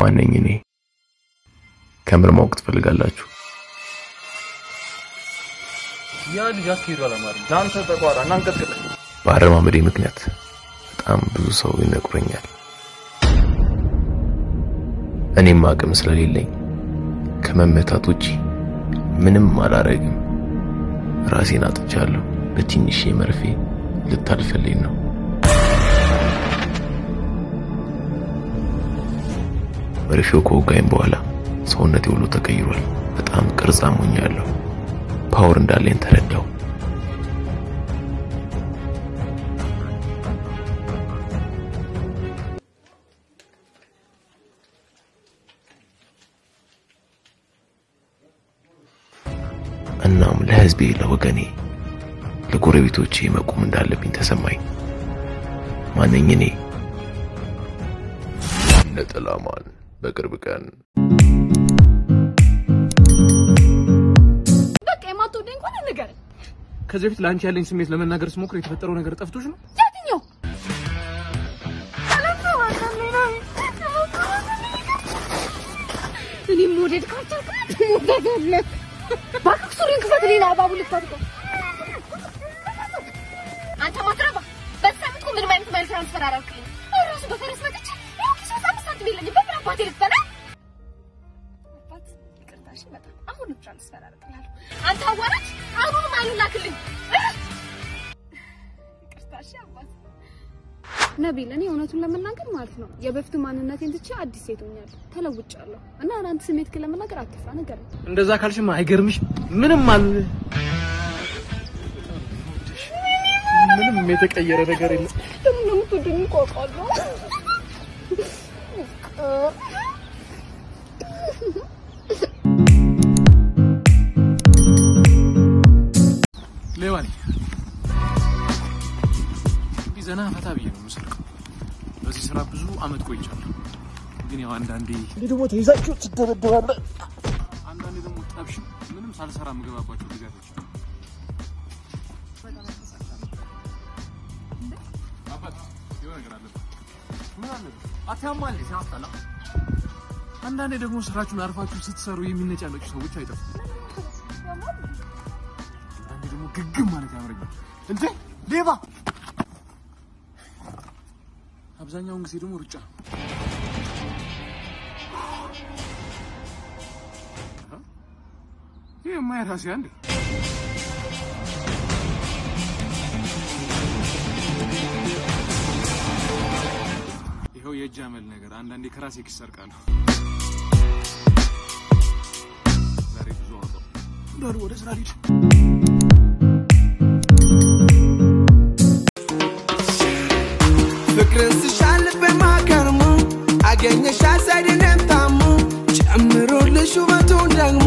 ማነኝ እኔ? ከምር ማወቅ ትፈልጋላችሁ? ያ ልጅ አትሄዱ አላማረኝ። ለአንተ ተቋራ እናንቀጥቅጥ። በአረማመዴ ምክንያት በጣም ብዙ ሰው ይነቁረኛል። እኔም አቅም ስለሌለኝ ከመመታት ውጪ ምንም አላረግም። ራሴን አጥቻለሁ። በትንሽ መርፌ ልታልፈልኝ ነው። መርፌው ከወጋኝ በኋላ ሰውነቴ ሁሉ ተቀይሯል። በጣም ቅርጽ አሞኛለሁ። ፓወር እንዳለኝ ተረዳው። እናም ለህዝቤ፣ ለወገኔ፣ ለጎረቤቶቼ መቆም እንዳለብኝ ተሰማኝ። ማነኝ እኔ? ነጠላማን በቅርብ ቀን በቃ የማትወደኝ እንኳን ንገረኝ። ከዚህ በፊት ለአንቺ ያለኝ ስሜት ለመናገር ስሞክር የተፈጠረው ነገር ጠፍቶሽ ነው? የትኛው? እኔም መውደድ ካልቻልክ ትሞታለህ። እባክህ ሱሪን ክፈትልኝ፣ እባቡ ልታድቀው። አንተ ማትረባ በዚህ ሳምንት እኮ ምንም አይነት ማይል ትራንስፈር አላልክልኝ። እራሱ በፈረስ መጥቼ ያው ኪስ ውስጥ አምስት ሳንቲም የለኝም። በምን አባቴ ልትበላ? አባት ይቅርታ፣ እሺ፣ በጣም አሁንም ትራንስፈር አደርግልሃለሁ። አንተ አዋራጅ፣ አሁኑንም አይሉን ላክልኝ። ይቅርታ፣ እሺ አባት ነቢል፣ እኔ እውነቱን ለመናገር ማለት ነው የበፊቱ ማንነቴን ትቼ አዲስ ሴት ሆኛለሁ፣ ተለውጫለሁ። እና አንተ ስሜት ግን ለመናገር አትፍራ፣ ንገረኝ። እንደዛ ካልሽማ አይገርምሽ? ምንም አል ምንም የተቀየረ ነገር የለም። ለምን ነው የምትወደኝ? እኮ አውቃለሁ። ሌባ ነኝ። እንዲህ ዘና ፈታ ብዬ ነው የምሰርቀው። በዚህ ስራ ብዙ አመት ቆይቻለሁ። ግን ያው አንዳንዴ ደግሞ ተይዛችሁ ትደበደባለህ። አንዳንዴ ደግሞ ጠብሽ ምንም ሳልሰራ የምገባባቸው ጊዜያቶች አሉ። አባት የሆነ ነገር አለብህ። ምን አለብህ? አታማል ሲያስጠላ። አንዳንዴ ደግሞ ስራችሁን አርፋችሁ ስትሰሩ የሚነጫነጩ ሰዎች አይጠፉም። አንዳንዴ ደግሞ ግግም ማለት ያምረኛል። እንዴ ሌባ! አብዛኛውን ጊዜ ደግሞ ሩጫ ይህ የማይራሴ አንዴ ይኸው የእጅ አመል ነገር አንዳንዴ ከራሴ ኪስ ሰርቃለሁ። ዛሬ ብዙ አወጣሁ። ዳሩ ወደ ስራ ልሂድ። ፍቅርን ስሻል በማከርሙ አገኘሽ አሳድንም ታሙ ጨምሮልሽ ውበቱን ደግሞ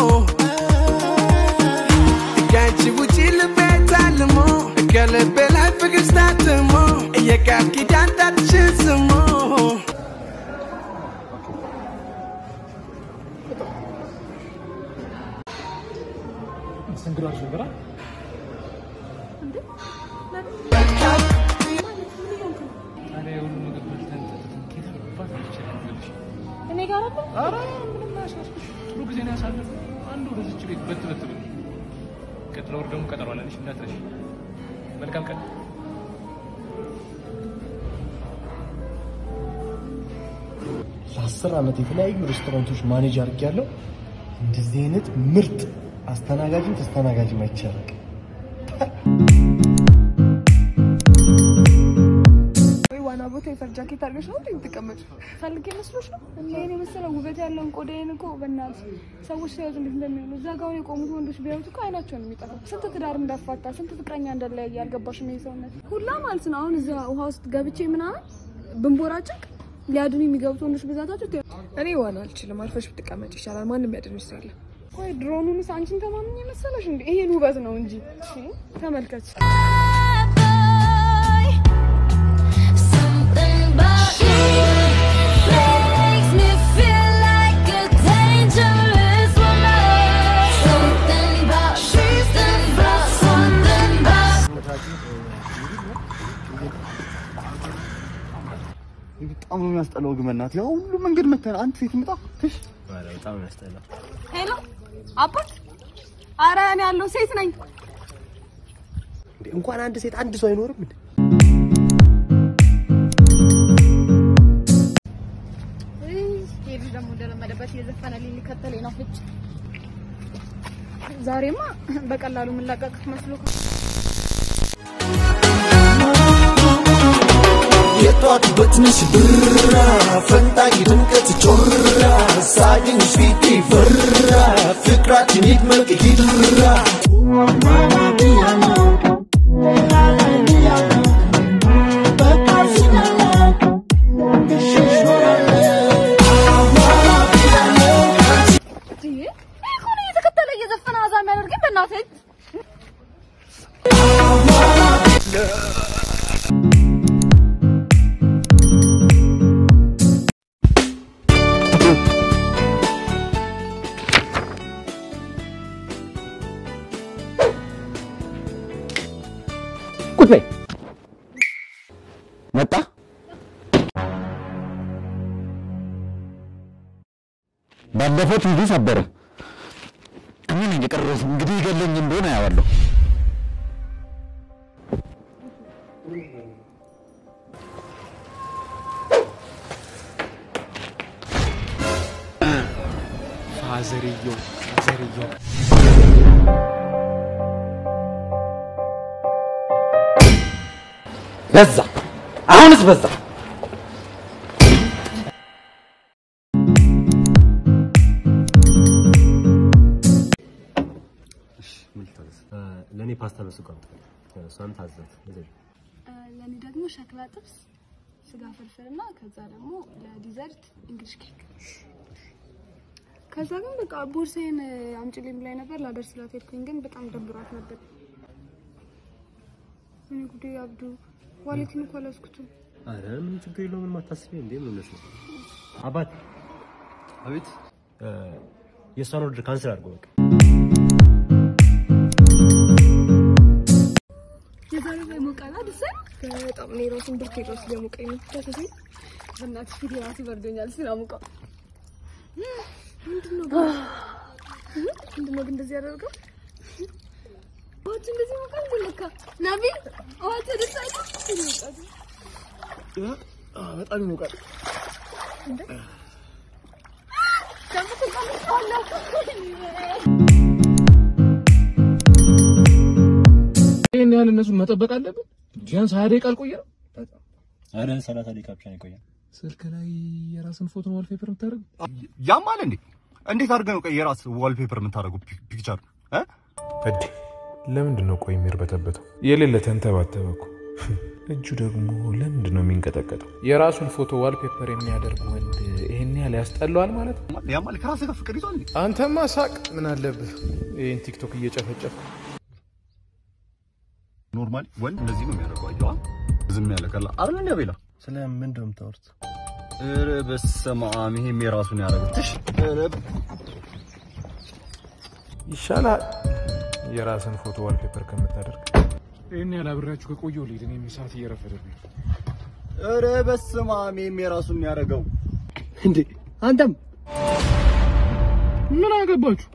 ከአንቺ ውጪ ልቤ ታልሞ ከልቤ ላይ ፍቅር ስታትሞ የቃል ኪዳን ጣትሽን ስሞ መስተንግዶ ነበር ታዲያ የሁሉ ምግብ በልተን ጠጥተን ኬት አባት ይችላል እኔ ጋር አለ ኧረ ምንም አያሳስብሽ። ጥሩ ጊዜ ነው ያሳለፍነው። አንዱ ወደዚች ቤት በት በት ብል ቀጥሎ ወር ደግሞ ቀጠሮ አለንሽ እንዳትረሺ። መልካም ቀን። ለአስር ዓመት የተለያዩ ሬስቶራንቶች ማኔጅ አድርጌያለሁ። እንደዚህ አይነት ምርጥ አስተናጋጅም ተስተናጋጅም አይቻልም። ወይ ዋና ቦታ የፈር ጃኬት አድርገሽ ነው እንዴ የምትቀመጪው? ፈልጌ መስሎሽ ነው? ይሄን የመሰለ ውበት ያለውን ቆዳዬን እኮ በእናትህ ሰዎች ሲያዩት እንዴት እንደሚሆኑ እዛ ጋር አሁን የቆሙት ወንዶች ቢያዩት እኮ አይናቸው ነው የሚጠፋው። ስንት ትዳር እንዳፋታ ስንት ፍቅረኛ እንደለያየ አልገባሽም? ይሄ ሰውነት ሁላ ማለት ነው። አሁን እዛ ውሃ ውስጥ ገብቼ ምናምን ብንቦራጭቅ ሊያድኑ የሚገቡት ወንዶች ብዛታቸው ተ- እኔ ዋና አልችልም። አርፈሽ ብትቀመጭ ይሻላል። ማንም ያድንሽ ሰው የለም። ወይ ድሮኑንስ አንቺን ተማምኜ መሰለሽ እንዴ? ይሄን ውበት ነው እንጂ እሺ፣ ተመልከች። በጣም ነው የሚያስጠላው ግን በእናትህ ያው ሁሉ መንገድ መተን አንድ ሴት ምጣ ትሽ ኧረ በጣም ነው ያስጠላው። ሄሎ አባት፣ አረ እኔ ያለው ሴት ነኝ። እንዴ እንኳን አንድ ሴት አንድ ሰው አይኖርም እንዴ? ይሄ ልጅ ደግሞ እንደለመደበት እየዘፈነ ሊከተለኝ ነው። ፍጭ ዛሬማ በቀላሉ የምንላቀቅ መስሎ የጧት በትንሽ ብራ ፈንጣቂ ድምቀት ጮራ ሳገኝሽ ፊቴ ፈራ ፍቅራችን ይድመቅ ይድራ ይሄ ሆነ እየተከተለ እየዘፈነ አዛ የሚያደርገኝ በእናትህ ቁጭ በይ። መጣ ባለፈው ቲቪ ሰበረ። እኔ ነኝ የቀረሁት። እንግዲህ ይገለኝ እንደሆነ አያዋለሁ። ፋዘርየው ፋዘርየው በዛ፣ አሁንስ በዛ። ለእኔ ፓስታ በሱቅ አምጣ። እሷን ታዘዝ። ለእኔ ደግሞ ሸክላ ጥብስ፣ ስጋ ፍርፍር እና ከዛ ደግሞ ለዲዘርት እንግሊሽ ኬክ። ከዛ ግን በቃ ቦርሳዬን አምጪልኝ ብላኝ ነበር ላደርስላት ሄድኩኝ፣ ግን በጣም ደብሯት ነበር። እኔ ጉዴ አብዱ ዋሌትን እኮ አልያዝኩትም። አረ ምን ችግር የለውም። ምንም አታስቢ። እንዴ ምን ነው አባት አቤት የእሷን ኦርደር ካንስል አድርጎ በቃ የዛሬ ላይ ሞቃላ ደስ በጣም እኔ ራሱን ብርድ ራሱ እያሞቀኝ ነው። ተሰሴ በእናትሽ ፊት ራሱ በርዶኛል ስላሞቀው። ምንድን ነው ግን ምንድን ነው ግን እንደዚህ ያደርገው? ውሃች እንደዚህ ሞቃል ግን ለካ ናቢል ውሃች ደስ አይልም? ይሞቃል በጣም ይሞቃል። ደግሞ ተቀምጠዋለሁ። ይህን ያህል እነሱን መጠበቅ አለብን? ቢያንስ ሀያ ደቂቃ አልቆየንም። አረ ሰላሳ ደቂቃ ብቻ ነው የቆየው። ስልክ ላይ የራስን ፎቶ ዋልፔፐር የምታደርግ ያማል እንዴ? እንዴት አድርገህ ነው ቆይ የራስ ዋልፔፐር የምታደርገው ፒክቸር እ እዴ ለምንድን ነው ቆይ የሚርበተበተው? የሌለ ተንተባተበ እኮ። እጁ ደግሞ ለምንድን ነው የሚንቀጠቀጠው? የራሱን ፎቶ ዋልፔፐር የሚያደርግ ወንድ ይሄን ያህል ያስጠላዋል ማለት ነው? ያማል ከራስህ ጋር ፍቅር ይዟል እንዴ? አንተማ ሳቅ፣ ምን አለብህ? ይህን ቲክቶክ እየጨፈጨፍክ ኖርማሊ ወንድ እንደዚህ ነው የሚያደርገው። አየዋ ዝም ያለ ካለ አይደል እንደ ቤላ ስለ ምንድን ነው የምታወሩት? ኧረ በስመ አብ ይሄም የራሱን ያደረገው ትሽ ኧረ ይሻላል የራስን ፎቶ ዋልፔፐር ከምታደርግ። ይህን ያህል አብሬያችሁ ከቆየሁ ልሂድ። እኔም ሰዓት እየረፈደብኝ ነው። ኧረ በስመ አብ ይሄም የራሱን ያደረገው እንዴ አንተም ምን አገባችሁ?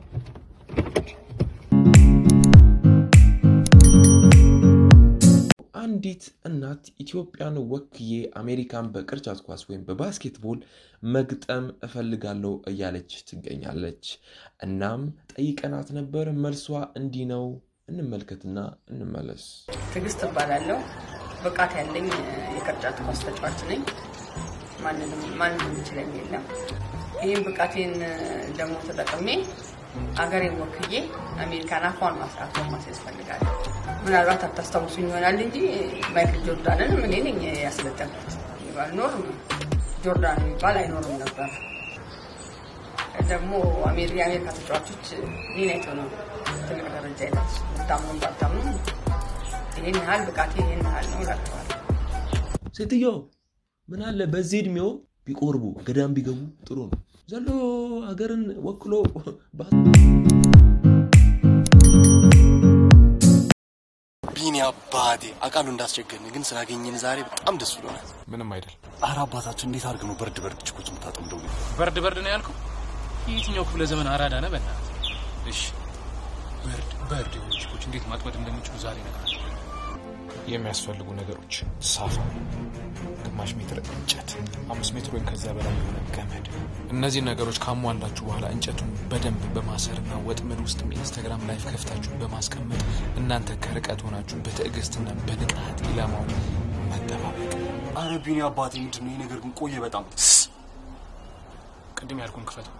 አንዲት እናት ኢትዮጵያን ወክዬ አሜሪካን በቅርጫት ኳስ ወይም በባስኬትቦል መግጠም እፈልጋለሁ እያለች ትገኛለች። እናም ጠይቀናት ነበር። መልሷ እንዲህ ነው። እንመልከትና እንመለስ። ትዕግስት እባላለሁ። ብቃት ያለኝ የቅርጫት ኳስ ተጫዋች ነኝ። ማንንም ማንም የሚችለኝ የለም። ይህም ብቃቴን ደግሞ ተጠቅሜ አገሬን ወክዬ አሜሪካን አፏን ማስራት ማስያዝ እፈልጋለሁ። ምናልባት አታስታውሱኝ ይሆናል እንጂ ማይክል ጆርዳንን እኔ ነኝ ያስለጠንኩት። ባልኖር ጆርዳን የሚባል አይኖርም ነበር። ደግሞ አሜሪ- የአሜሪካ ተጫዋቾች እኔን አይተው ነው ትልቅ ደረጃ የደረሱ። ብታምኑም ባታምኑም ይህን ያህል ብቃቴ ይህን ያህል ነው እላቸዋለሁ። ሴትዮ ምን አለ በዚህ እድሜው ቢቆርቡ ገዳም ቢገቡ ጥሩ ነው። ዘሎ ሀገርን ወክሎ ባ- ቢኒ አባቴ አውቃለሁ እንዳስቸገርን፣ ግን ስላገኘን ዛሬ በጣም ደስ ብሎናል። ምንም አይደል። አረ አባታችን እንዴት አድርገህ ነው በርድ በርድ ችኮች የምታጠምደው? በርድ በርድ ነው ያልከው? የትኛው ክፍለ ዘመን አራዳ ነህ? በእናትህ እሺ፣ በርድ በርድ የሆኑ ችኮች እንዴት ማጥመድ እንደሚችሉ ዛሬ እነግርሃለሁ። የሚያስፈልጉ ነገሮች ሳፋ፣ ግማሽ ሜትር እንጨት፣ አምስት ሜትር ወይም ከዛ በላይ የሆነ ገመድ። እነዚህ ነገሮች ካሟላችሁ በኋላ እንጨቱን በደንብ በማሰርና ወጥመድ ውስጥ ኢንስታግራም ላይፍ ከፍታችሁ በማስቀመጥ እናንተ ከርቀት ሆናችሁ በትዕግስትና በንቃት ኢላማውን መጠባበቅ። አረ ቢኒ አባቴ ምንድን ነው ይህ ነገር ግን ቆየ በጣም ቅድም ያልኩን ክፈተው።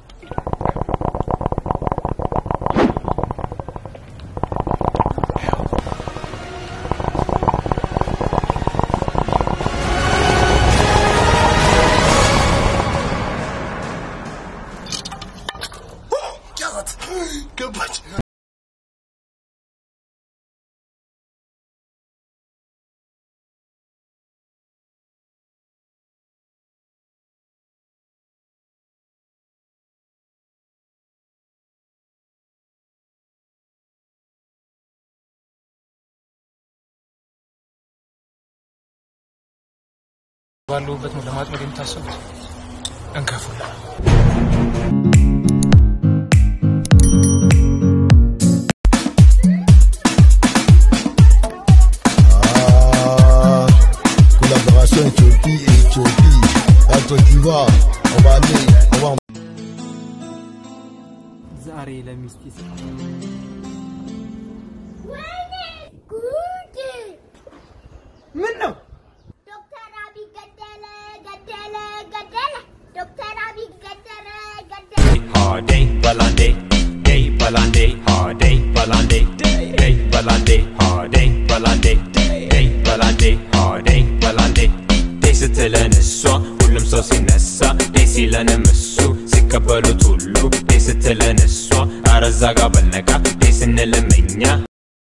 ያዛት ገባች። ባለሁበት ነው ለማጥመድ የምታሰቡት? እንከፉላ Collaboration Éthiopie et Éthiopie. La Côte d'Ivoire, on va aller, on va. ዛሬ ለሚስቴ ምን ነው ዶክተር አብይ ገደለ ገደለ ገደለ ዶክተር አብይ ገደለ ገደለ Holiday, balande, day balande, holiday, balande, day balande, holiday, balande, day balande, holiday, balande. day ስትለን እሷ ሁሉም ሰው ሲነሳ day ሲለንም እሱ ሲቀበሉት ሁሉ day ስትለን እሷ አረዛ ጋር በልነቃ day ስንልም እኛ